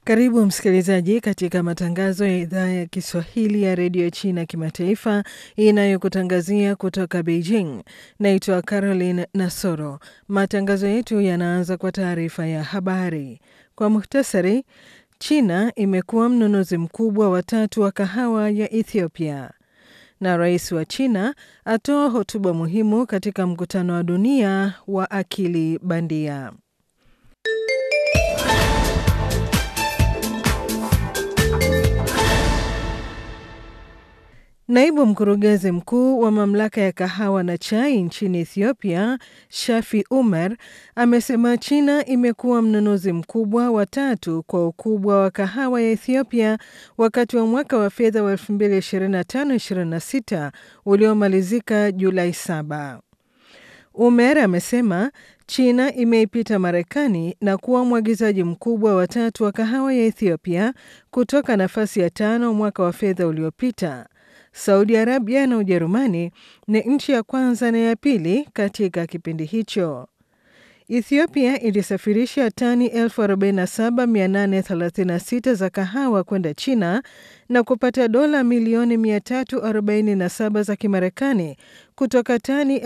Karibu msikilizaji katika matangazo ya idhaa ya Kiswahili ya redio China kimataifa inayokutangazia kutoka Beijing. Naitwa Caroline Nasoro. Matangazo yetu yanaanza kwa taarifa ya habari. Kwa muhtasari, China imekuwa mnunuzi mkubwa wa tatu wa kahawa ya Ethiopia, na rais wa China atoa hotuba muhimu katika mkutano wa dunia wa akili bandia. Naibu mkurugenzi mkuu wa mamlaka ya kahawa na chai nchini Ethiopia, Shafi Umar, amesema China imekuwa mnunuzi mkubwa wa tatu kwa ukubwa wa kahawa ya Ethiopia wakati wa mwaka wa fedha wa 2025/26 uliomalizika Julai 7. Umer amesema China imeipita Marekani na kuwa mwagizaji mkubwa wa tatu wa kahawa ya Ethiopia kutoka nafasi ya tano mwaka wa fedha uliopita. Saudi Arabia na Ujerumani ni nchi ya kwanza na ya pili katika kipindi hicho. Ethiopia ilisafirisha tani 47836 za kahawa kwenda China na kupata dola milioni 347 za Kimarekani kutoka tani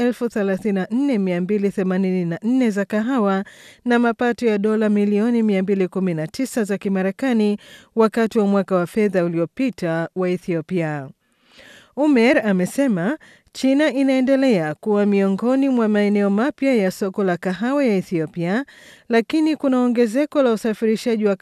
34284 za kahawa na mapato ya dola milioni 219 za Kimarekani wakati wa mwaka wa fedha uliopita wa Ethiopia. Umer amesema China inaendelea kuwa miongoni mwa maeneo mapya ya soko la kahawa ya Ethiopia, lakini kuna ongezeko la usafirishaji wa